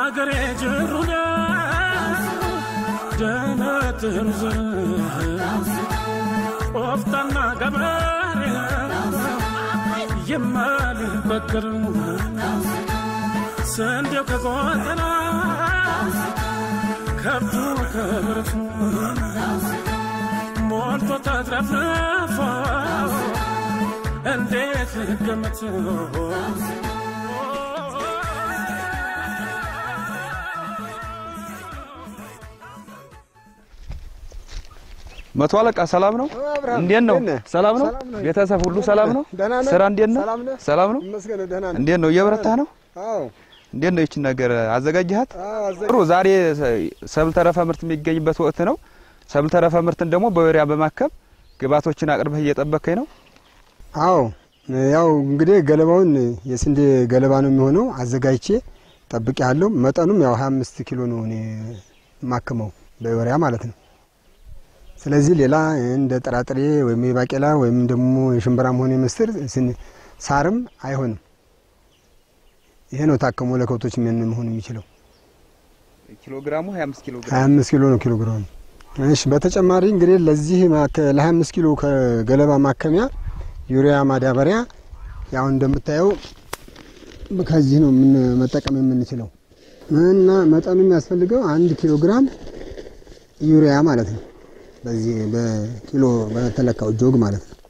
የአገሬ ጅሩነ ደነትር ቆፍጣና ገበሬ የማልበገር ስንዴው ከቆጠራ ከብቱ ከብረቱ ሞልቶ ተትረፍርፎ እንዴት ልገምት መቶ አለቃ ሰላም ነው? እንዴት ነው? ሰላም ነው? ቤተሰብ ሁሉ ሰላም ነው? ስራ እንዴት ነው? ሰላም ነው? እንዴት ነው? እየበረታህ ነው? እንዴት ነው? ይችን ነገር አዘጋጅሃት? ጥሩ። ዛሬ ሰብል ተረፈ ምርት የሚገኝበት ወቅት ነው። ሰብል ተረፈ ምርትን ደግሞ በወሪያ በማከም ግብዓቶችን አቅርበህ እየጠበከኝ ነው። አዎ ያው እንግዲህ ገለባውን የስንዴ ገለባ ነው የሚሆነው አዘጋጅቼ ጠብቄ ያለው መጠኑም ያው 25 ኪሎ ነው እኔ የማክመው በወሪያ ማለት ነው። ስለዚህ ሌላ እንደ ጥራጥሬ ወይም የባቄላ ወይም ደግሞ የሽምብራም ሆነ የምስር ስን- ሳርም አይሆንም። ይሄ ነው ታክሞ ለከብቶች ምን መሆን የሚችለው ኪሎ ግራሙ 25 ኪሎ 25 ኪሎ ነው ኪሎ ግራም። እሺ በተጨማሪ እንግዲህ ለዚህ ማከ- ለ25 ኪሎ ከገለባ ማከሚያ ዩሪያ ማዳበሪያ ያው እንደምታየው ከዚህ ነው ምን መጠቀም የምንችለው እና መጠኑ የሚያስፈልገው አንድ ኪሎ ግራም ዩሪያ ማለት ነው። በዚህ በኪሎ በተለካው ጆግ ማለት ነው።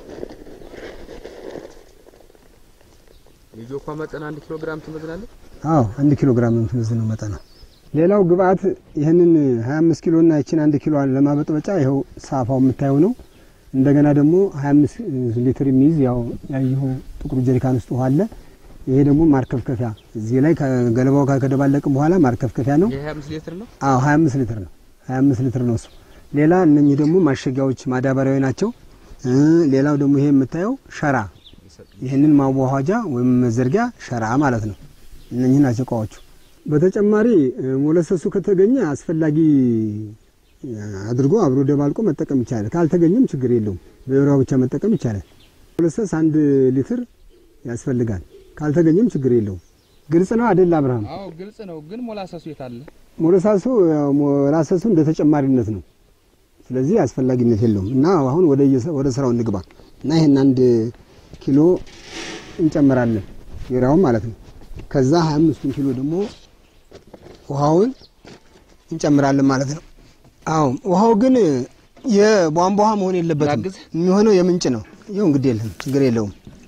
የጆኳ መጠን 1 ኪሎ ግራም ትመዝናለህ? አዎ አንድ ኪሎ ግራም የምትመዝነው መጠን ነው። ሌላው ግብአት ይህንን 25 ኪሎ እና ይችን አንድ ኪሎ ለማበጥበጫ ይኸው ሳፋው የምታየው ነው። እንደገና ደግሞ 25 ሊትር የሚይዝ ያው ያየኸው ጥቁሩ ጀሪካን ውስጥ ውሃ አለ። ይሄ ደግሞ ማርከፍከፊያ እዚህ ላይ ከገለባው ጋር ከደባለቅም በኋላ ማርከፍከፊያ ነው። የ25 ሊትር ነው። አዎ 25 ሊትር ነው። 25 ሊትር ነው እሱ። ሌላ እነኚህ ደግሞ ማሸጊያዎች ማዳበሪያዊ ናቸው። እ ሌላው ደግሞ ይሄ የምታየው ሸራ፣ ይህንን ማዋሃጃ ወይም መዘርጊያ ሸራ ማለት ነው። እነኚህ ናቸው እቃዎቹ። በተጨማሪ እ ሞለሰሱ ከተገኘ አስፈላጊ እ አድርጎ አብሮ ደባልቆ መጠቀም ይቻላል። ካልተገኘም ችግር የለውም። በዩሪያው ብቻ መጠቀም ይቻላል። ሞለሰስ አንድ ሊትር ያስፈልጋል። ካልተገኘም ችግር የለውም። ግልጽ ነው አይደል አብርሃም? አዎ ግልጽ ነው። ግን ሞላሰሱ የት አለ? ሞለሳሱ ያው ሞላሰሱ እንደ ተጨማሪነት ነው። ስለዚህ አስፈላጊነት የለውም እና አሁን ወደ የሰ- ወደ ስራው እንግባ እና ይሄን አንድ ኪሎ እንጨምራለን ዩሪያውን ማለት ነው። ከዛ 25 ኪሎ ደግሞ ውሃውን እንጨምራለን ማለት ነው። አዎ ውሃው ግን የቧንቧ ውሃ መሆን የለበትም። ላግዝ? የሚሆነው የምንጭ ነው። ይኸው እንግዲህ የለም ችግር የለውም።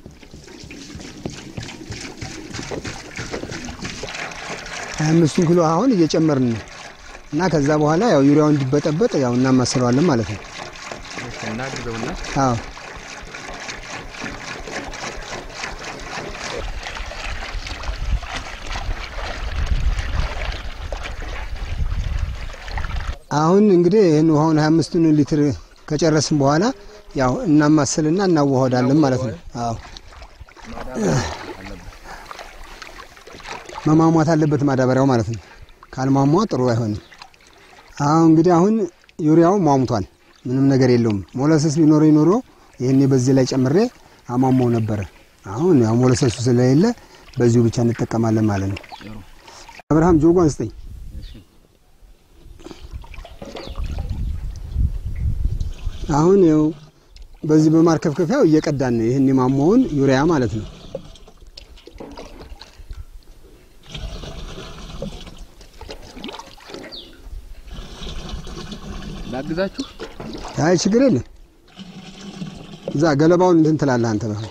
ሀያ አምስቱን ኪሎ አሁን እየጨመርን ነው እና ከዛ በኋላ ያው ዩሪያው እንዲበጠበጥ ያው እናማስለዋለን ማለት ነው። እናግዘውና አዎ አሁን እንግዲህ ይህን ውሃውን 25ቱን ሊትር ከጨረስን በኋላ ያው እናማስልና እናዋህዳለን ማለት ነው። አዎ መሟሟት አለበት ማዳበሪያው ማለት ነው። ካልሟሟ ጥሩ አይሆንም። አሁን እንግዲህ አሁን ዩሪያው ሟሙቷል፣ ምንም ነገር የለውም። ሞለሰስ ቢኖረኝ ኖሮ ይህኔ በዚህ ላይ ጨምሬ አሟሟው ነበረ። አሁን ያው ሞለሰሱ ስለሌለ በዚሁ ብቻ እንጠቀማለን ማለት ነው። አብርሃም ጆጓን ስጠኝ። አሁን ያው በዚህ በማርከፍከፊያው እየቀዳን ነው። ይህን የማሟውን ዩሪያ ማለት ነው። ላግዛችሁ። አይ ችግር የለም። እዛ ገለባውን እንትን ትላለህ አንተ ነው።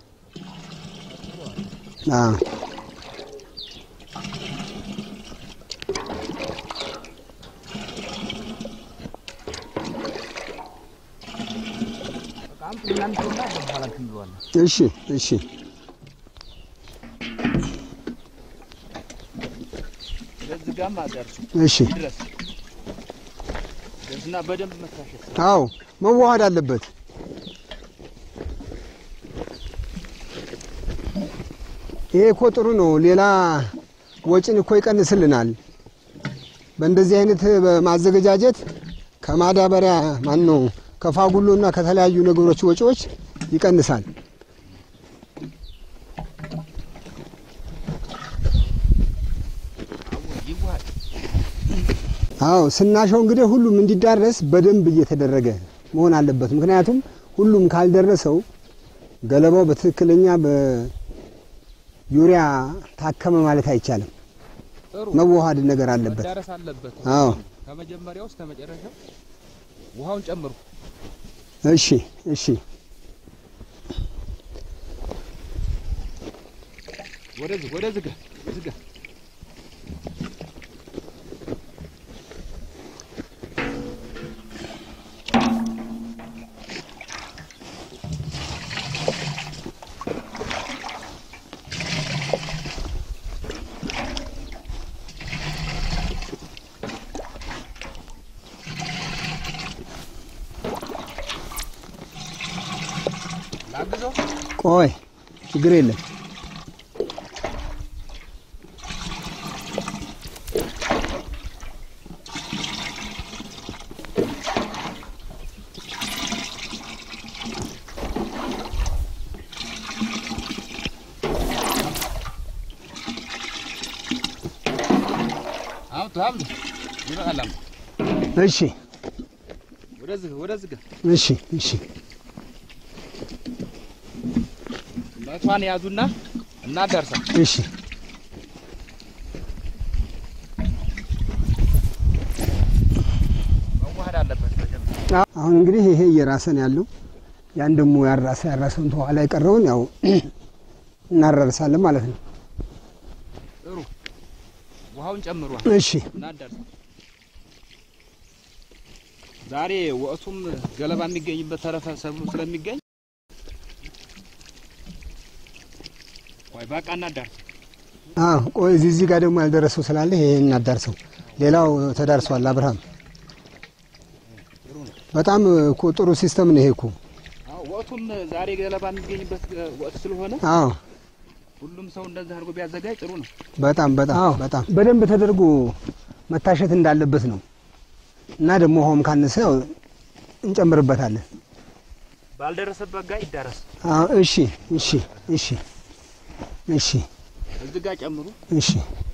አዎ እሺ እሺ ለዚህ ጋር ማደርሱ እሺ ድረስ እና በደንብ መታሸት አዎ መዋሃድ አለበት። ይሄ እኮ ጥሩ ነው። ሌላ ወጪን እኮ ይቀንስልናል። በእንደዚህ አይነት በማዘገጃጀት ከማዳበሪያ ማን ነው ከፋጉሎና ከተለያዩ ነገሮች ወጪዎች ይቀንሳል። አዎ ስናሸው እንግዲህ ሁሉም እንዲዳረስ በደንብ እየተደረገ መሆን አለበት። ምክንያቱም ሁሉም ካልደረሰው ገለባው በትክክለኛ በዩሪያ ታከመ ማለት አይቻልም። ጥሩ መዋሃድ ነገር አለበት። መዳረስ አለበት። አዎ ከመጀመሪያው እስከ መጨረሻው ውሃውን ጨምሩ። እሺ እሺ ወደዚህ ወደዚህ ጋር እዚህ ጋር ላግዘው። ቆይ ችግር የለም። አምጡ አምጡ። ይበቃል። አምጡ። እሺ ወደዚህ ወደዚህ ጋር እሺ እሺ መቷን ያዙና እናዳርሳል። እሺ መዋሃድ አለበት መጀመሪያ። አሁን እንግዲህ ይሄ እየራሰን ያለው ያን ደግሞ ያራሰ ያራሰውን ተኋላ የቀረውን ያው እናራርሳለን ማለት ነው። ጥሩ ውሃውን ጨምሯል። እሺ እናዳርሳል። ዛሬ ወቅቱም ገለባ የሚገኝበት ተረፈ ሰብሉ ስለሚገኝ ቆይ በቃ እናዳርስ። አዎ ቆይ እዚህ እዚህ ጋር ደግሞ ያልደረሰው ስላለ ይሄ እናዳርሰው። ሌላው ተዳርሷል። አብርሃም በጣም እኮ ጥሩ ሲስተም ነው ይሄ እኮ። አዎ ወቅቱም ዛሬ ገለባ የሚገኝበት ወቅት ስለሆነ አዎ ሁሉም ሰው እንደዚህ አድርጎ ቢያዘጋጅ ጥሩ ነው። በጣም በጣም በጣም በደንብ ተደርጎ መታሸት እንዳለበት ነው እና ደግሞ ውሃውም ካነሰ ያው እንጨምርበታለን። ባልደረሰበት ጋር ይዳረስ። አዎ እሺ እሺ እሺ እሺ እዚህ ጋር ጨምሩ። እሺ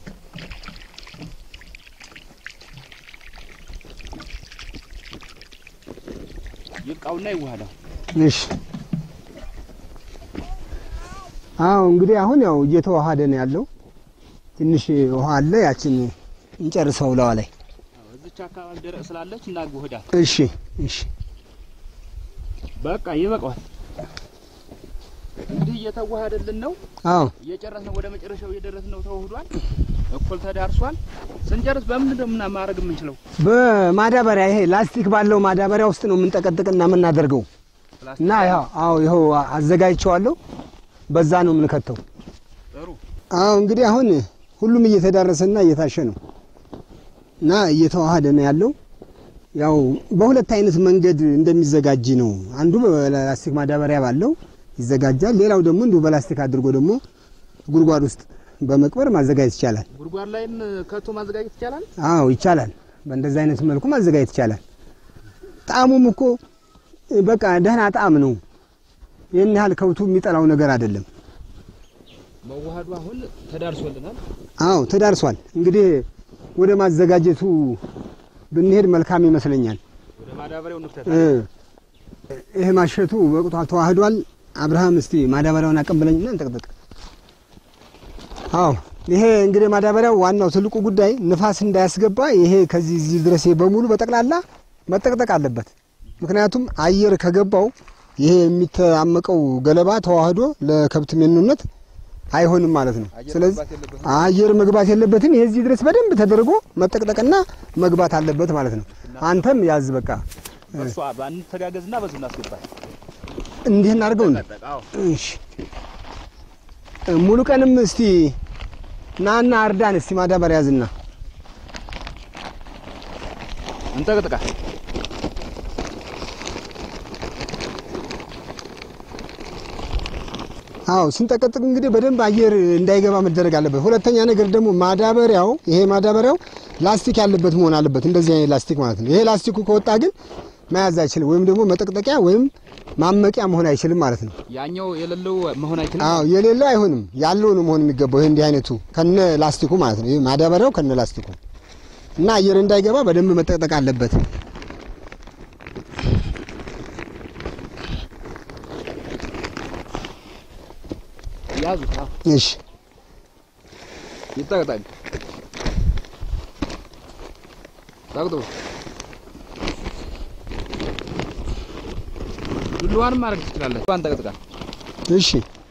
ይብቃውና ይዋሃዳል። እሺ አዎ እንግዲህ አሁን ያው እየተዋሃደ ነው ያለው። ትንሽ ውሃ አለ፣ ያችን እንጨርሰው ለዋ ላይ። አዎ እዚች አካባቢ ደረቅ ስላለች እናግውህዳል። እሺ እሺ በቃ ይበቃዋል። እንግዲህ እየተዋሃደልን ነው። አዎ እየጨረስን ወደ መጨረሻው እየደረስን ነው። ተዋህዷል፣ እኩል ተዳርሷል። ስንጨርስ በምን ደምና ማድረግ የምንችለው በማዳበሪያ ይሄ ላስቲክ ባለው ማዳበሪያ ውስጥ ነው የምንጠቀጥቅና የምናደርገው እና ያው አዎ ይኸው አዘጋጅቼዋለሁ። በዛ ነው የምንከተው። ጥሩ አዎ እንግዲህ አሁን ሁሉም እየተዳረሰና እየታሸ ነው እና እየተዋሃደ ነው ያለው። ያው በሁለት አይነት መንገድ እንደሚዘጋጅ ነው። አንዱ በላስቲክ ማዳበሪያ ባለው ይዘጋጃል። ሌላው ደግሞ እንዲሁ በላስቲክ አድርጎ ደግሞ ጉድጓድ ውስጥ በመቅበር ማዘጋጀት ይቻላል። ጉድጓድ ላይም ከቶ ማዘጋጀት ይቻላል። አዎ ይቻላል። በእንደዚህ አይነት መልኩ ማዘጋጀት ይቻላል። ጣዕሙም እኮ በቃ ደህና ጣዕም ነው። ይህን ያህል ከብቱ የሚጠላው ነገር አይደለም። መዋሃዱ አሁን ተዳርሶልናል። አዎ ተዳርሷል። እንግዲህ ወደ ማዘጋጀቱ ብንሄድ መልካም ይመስለኛል። ወደ ማዳበሪያው ንፍተት እ ይህ ማሸቱ በቅቷ ተዋህዷል። አብርሃም እስቲ ማዳበሪያውን አቀብለኝና እንጠቅጥቅ። አዎ ይሄ እንግዲህ ማዳበሪያው ዋናው ትልቁ ጉዳይ ንፋስ እንዳያስገባ ይሄ ከዚህ እዚህ ድረስ ይሄ በሙሉ በጠቅላላ መጠቅጠቅ አለበት። ምክንያቱም አየር ከገባው ይሄ የሚተአመቀው ገለባ ተዋህዶ ለከብት ሜኑነት አይሆንም ማለት ነው። ስለዚህ አየር መግባት የለበትም። ይሄ እዚህ ድረስ በደንብ ተደርጎ መጠቅጠቅና መግባት አለበት ማለት ነው። አንተም ያዝ በቃ እሷ ባንተጋገዝና በዚህ እናስገባል። እንዲህ እናድርገው እንዴ? አዎ እሺ ሙሉ ቀንም እስቲ ናና አርዳን እስቲ ማዳበሪያ ያዝና እንጠቅጥቃ አዎ ስንጠቀጥቅ እንግዲህ በደንብ አየር እንዳይገባ መደረግ አለበት። ሁለተኛ ነገር ደግሞ ማዳበሪያው ይሄ ማዳበሪያው ላስቲክ ያለበት መሆን አለበት። እንደዚህ አይነት ላስቲክ ማለት ነው። ይሄ ላስቲኩ ከወጣ ግን መያዝ አይችልም፣ ወይም ደግሞ መጠቅጠቂያ ወይም ማመቂያ መሆን አይችልም ማለት ነው። ያኛው የሌለው መሆን አይችልም። አዎ የሌለው አይሆንም፣ ያለው ነው መሆን የሚገባው። ይሄ እንዲህ አይነቱ ከነ ላስቲኩ ማለት ነው። ይሄ ማዳበሪያው ከነ ላስቲኩ እና አየር እንዳይገባ በደንብ መጠቅጠቅ አለበት። ያዙት። አዎ እሺ ይጠቅጠቅ ጠቅጥቁ። ዱላዋንም ማድረግ ትችላለህ። ባን ጠቅጥቃ እሺ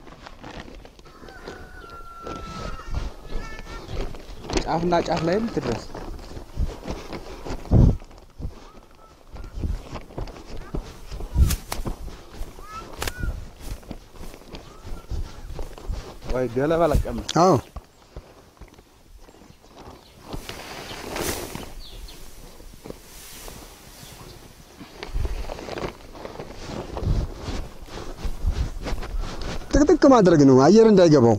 ጫፍና ጫፍ ላይም ትድረስ። ወይ ገለባ ለቀም አዎ ጥቅጥቅ ማድረግ ነው አየር እንዳይገባው።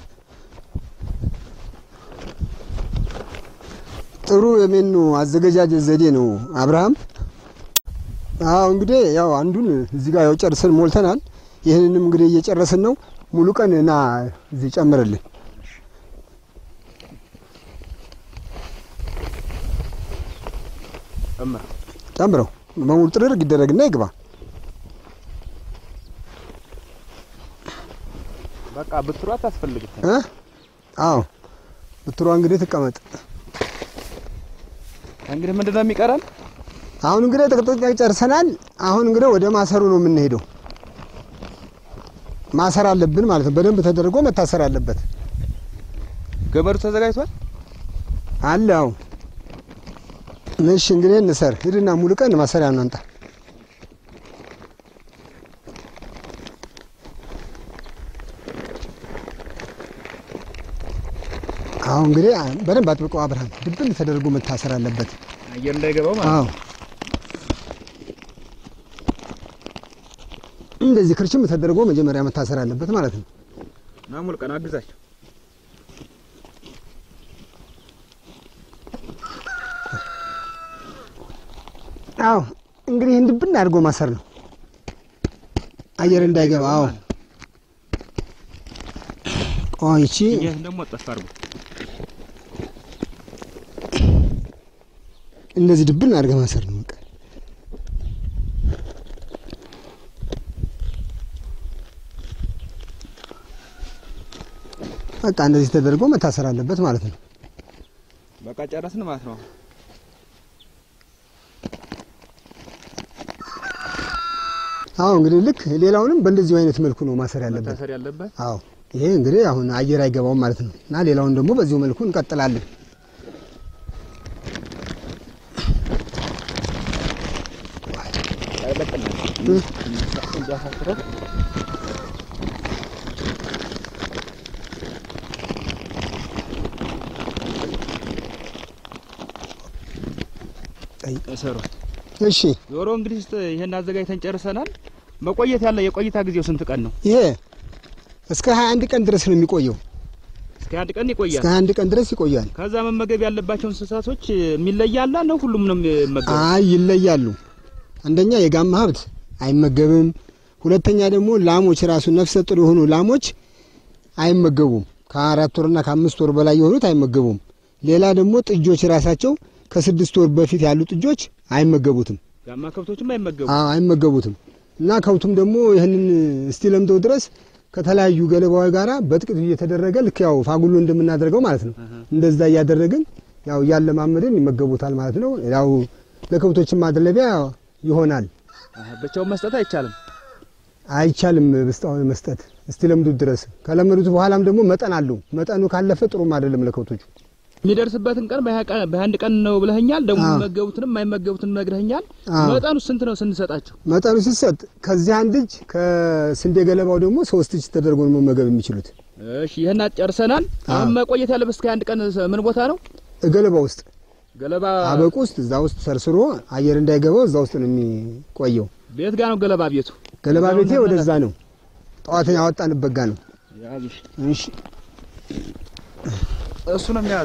ጥሩ የሜኑ አዘገጃጀት ዘዴ ነው አብርሃም። አዎ እንግዲህ ያው አንዱን እዚህ ጋር ያው ጨርሰን ሞልተናል። ይህንንም እንግዲህ እየጨረስን ነው። ሙሉ ቀን እና እዚህ ጨምርልን። ጨምር። ጨምረው በሙሉ ጥርግ ይደረግና ይግባ። በቃ ብትሯ አታስፈልግም። እ አዎ ብትሯ እንግዲህ ትቀመጥ። እንግዲህ ምንድን ነው የሚቀረን? አሁን እንግዲህ ጥቅጥቅ ጨርሰናል። አሁን እንግዲህ ወደ ማሰሩ ነው የምንሄደው። ማሰር አለብን ማለት ነው። በደንብ ተደርጎ መታሰር አለበት። ገመዱ ተዘጋጅቷል። አለ አዎ። እሺ እንግዲህ እንሰር። ሂድና ሙሉ ቀን ማሰሪያ እናንጣ። አሁን እንግዲህ በደንብ አጥብቀው አብርሃም፣ ድብን ተደርጎ መታሰር አለበት። አየር እንዳይገባው ማለት አዎ እንደዚህ ክርችም ተደርጎ መጀመሪያ መታሰር አለበት ማለት ነው። ና ሙሉ ቀን አግዛቸው። አዎ እንግዲህ ይህን ድብን አድርጎ ማሰር ነው፣ አየር እንዳይገባ። አዎ ቆይ ይቺ ይህ ደግሞ ጠፍ አድርጎ እንደዚህ ድብን አድርገህ ማሰር ነው በቃ። በቃ እንደዚህ ተደርጎ መታሰር አለበት ማለት ነው። በቃ ጨረስን ማለት ነው። አዎ እንግዲህ ልክ ሌላውንም በእንደዚሁ አይነት መልኩ ነው ማሰር ያለበት። መታሰር ያለበት አዎ ይሄ እንግዲህ አሁን አየር አይገባውም ማለት ነው እና ሌላውን ደግሞ በዚሁ መልኩ እንቀጥላለን። አይለቅም። እ? እንዲያሳስረው አይ፣ እሰሯት። እሺ ዞሮ እንግዲህ ስ- ይሄን አዘጋጅተን ጨርሰናል። መቆየት ያለ የቆይታ ጊዜው ስንት ቀን ነው? ይሄ እስከ 21 ቀን ድረስ ነው የሚቆየው። እስከ አንድ ቀን እስከ ይቆያል። 21 ቀን ድረስ ይቆያል። ከዛ መመገብ ያለባቸው እንስሳቶች የሚለያላ ነው? ሁሉም ነው የሚመገቡ? አይ ይለያሉ። አንደኛ የጋማ ሀብት አይመገብም። ሁለተኛ ደግሞ ላሞች ራሱ ነፍሰ ጡር የሆኑ ላሞች አይመገቡም። ከአራት ወርና ከአምስት ወር በላይ የሆኑት አይመገቡም። ሌላ ደግሞ ጥጆች ራሳቸው ከስድስት ወር በፊት ያሉ ጥጆች አይመገቡትም። ጋማ ከብቶችም አይመገቡ። አዎ አይመገቡትም። እና ከብቱም ደግሞ ይህንን እስቲ ለምደው ድረስ ከተለያዩ ገለባዊ ጋራ በጥቂቱ እየተደረገ ልክ ያው ፋጉሎ እንደምናደርገው ማለት ነው። እንደዛ እያደረግን ያው እያለማመድን ይመገቡታል ማለት ነው። ያው ለከብቶችም ማድለቢያ ይሆናል። አሀ፣ ብቻውን መስጠት አይቻልም። አይቻልም ብስጣውን መስጠት እስቲ ለምዱት ድረስ ከለመዱት በኋላም ደግሞ መጠን አለው። መጠኑ ካለፈ ጥሩም አይደለም ለከብቶቹ። የሚደርስበትን ቀን በሀያ ቀን- በአንድ ቀን ነው ብለኸኛል። ደግሞ አዎ። የሚመገቡትንም የማይመገቡትንም ነግረኸኛል። አዎ። መጠኑ ስንት ነው ስንሰጣቸው? መጠኑ ሲሰጥ ከዚህ አንድ እጅ ከስንዴ ገለባው ደግሞ ሶስት እጅ ተደርጎ ነው መመገብ የሚችሉት እሺ ይሄን ጨርሰናል። አሁን አዎ። መቆየት ያለበት እስከ አንድ ቀን ምን ቦታ ነው? ገለባ ውስጥ ገለባ አበቁ ውስጥ እዛ ውስጥ ሰርስሮ አየር እንዳይገባው እዛ ውስጥ ነው የሚቆየው። ቤት ጋር ነው ገለባ ቤቱ። ገለባ እዛው ቤቴ ነው ወደዛ ነው፣ ጠዋትን ያወጣንበት ጋ ነው። ያዝሽ። እሺ እሱ ነው የሚያዙ።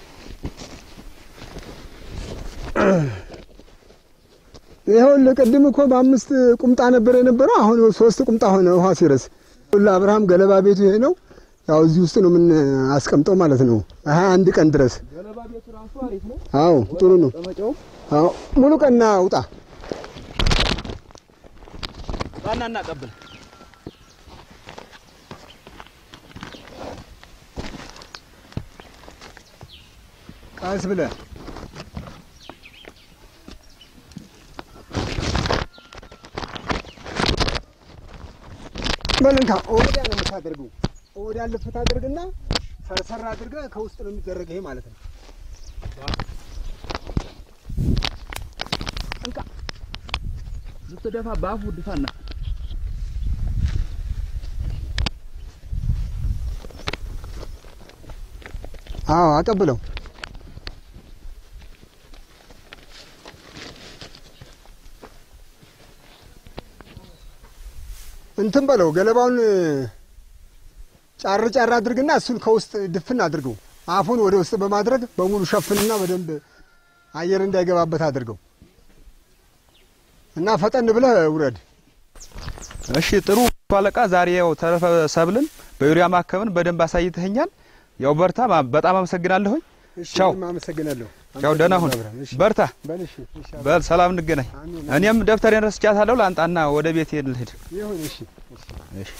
ይኸውልህ ቅድም እኮ በአምስት ቁምጣ ነበር የነበረው፣ አሁን ሶስት ቁምጣ ሆነ ውሃ ሲረስ። ለአብርሃም ገለባ ቤቱ ይሄ ነው። ያው እዚህ ውስጥ ነው የምናስቀምጠው ማለት ነው ሀያ አንድ ቀን ድረስ ገለባ ገለባ ቤቱ ራሱ አሪፍ ነው። አዎ ጥሩ ነው። መቀመጫው አዎ ሙሉ ቀና ውጣ። ዋና እናቀብል ቀስ ብለህ በልንካ ወዲያ ነው የምታደርገው። ወዲያ ልፍት አድርግና ሰርሰር አድርገህ ከውስጥ ነው የሚደረግ ይሄ ማለት ነው። ስትደፋ በአፉ ድፋና አዎ አቀብለው። እንትን በለው ገለባውን ጫር ጫር አድርግና እሱን ከውስጥ ድፍን አድርገው። አፉን ወደ ውስጥ በማድረግ በሙሉ ሸፍንና በደንብ አየር እንዳይገባበት አድርገው እና ፈጠን ብለህ ውረድ። እሺ ጥሩ አለቃ፣ ዛሬ ያው ተረፈ ሰብልን በዩሪያ ማከምን በደንብ አሳይተኸኛል። ያው በርታ፣ ማ- በጣም አመሰግናለሁኝ። እሺ ቻው። እኔም አመሰግናለሁ። ያው ደህና ሁን፣ እሺ፣ በርታ፣ በል እሺ፣ እሺ፣ በል ሰላም እንገናኝ። አሜን። እኔም ደብተሬን ረስቻታለሁ፣ ላንጣና ወደ ቤት ልሂድ። ይሁን። እሺ፣ እሺ። እሺ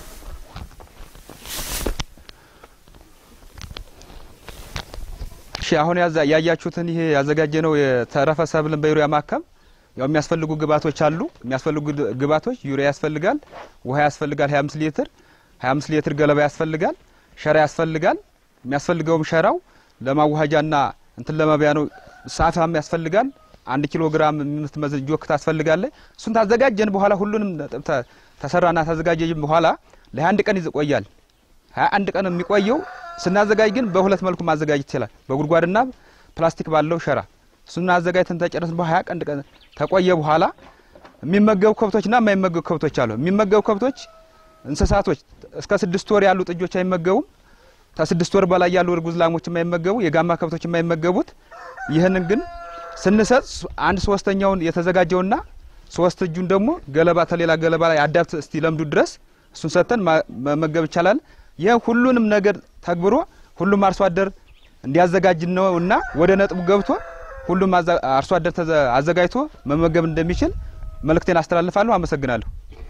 እሺ አሁን ያዛ ያያችሁትን ይሄ ያዘጋጀነው የተረፈ ሰብልን በዩሪያ ማከም ያው የሚያስፈልጉ ግብአቶች አሉ። የሚያስፈልጉ ግ- ግብአቶች ዩሪያ ያስፈልጋል፣ ውሃ ያስፈልጋል 25 ሊትር፣ 25 ሊትር ገለባ ያስፈልጋል፣ ሸራ ያስፈልጋል። የሚያስፈልገውም ሸራው ለማዋሃጃና እንትን ለመብያ ነው። ሳፋም ያስፈልጋል። አንድ ኪሎ ግራም የምትመዝን ጆክ ታስፈልጋለች። እሱን ታዘጋጀን በኋላ ሁሉንም ነጥብ ተ- ተሰራና ታዘጋጀን በኋላ ለ21 ቀን ይቆያል። ሀያ አንድ ቀን የሚቆየው ስናዘጋጅ ግን በሁለት መልኩ ማዘጋጀት ይችላል። በጉድጓድና ፕላስቲክ ባለው ሸራ እሱን አዘጋጅተን ተጨረስን በሀያ ቀን ቀን ተቆየ በኋላ የሚመገቡ ከብቶችና የማይመገቡ ከብቶች አሉ። የሚመገቡ ከብቶች እንስሳቶች እስከ ስድስት ወር ያሉ ጥጆች አይመገቡም። ከስድስት ወር በላይ ያሉ እርጉዝ ላሞች የማይመገቡ፣ የጋማ ከብቶች የማይመገቡት። ይህንን ግን ስንሰጥ አንድ ሶስተኛውን የተዘጋጀውና ሶስት እጁን ደግሞ ገለባ ተሌላ ገለባ ላይ አዳብት እስቲ ለምዱ ድረስ እሱን ሰጥተን ማ- መመገብ ይቻላል። ይህ ሁሉንም ነገር ተግብሮ ሁሉም አርሶ አደር እንዲያዘጋጅ ነው እና ወደ ነጥቡ ገብቶ ሁሉም አዛ- አርሶ አደር ተዘ- አዘጋጅቶ መመገብ እንደሚችል መልእክቴን አስተላልፋለሁ። አመሰግናለሁ።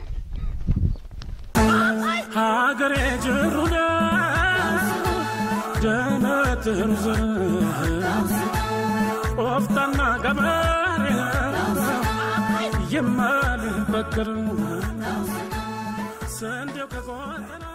ሀገሬ ጅሩነ ጀነት ሩዝ ቆፍጣና ገበሬ የማልበገር ስንዴው ከቆጠራ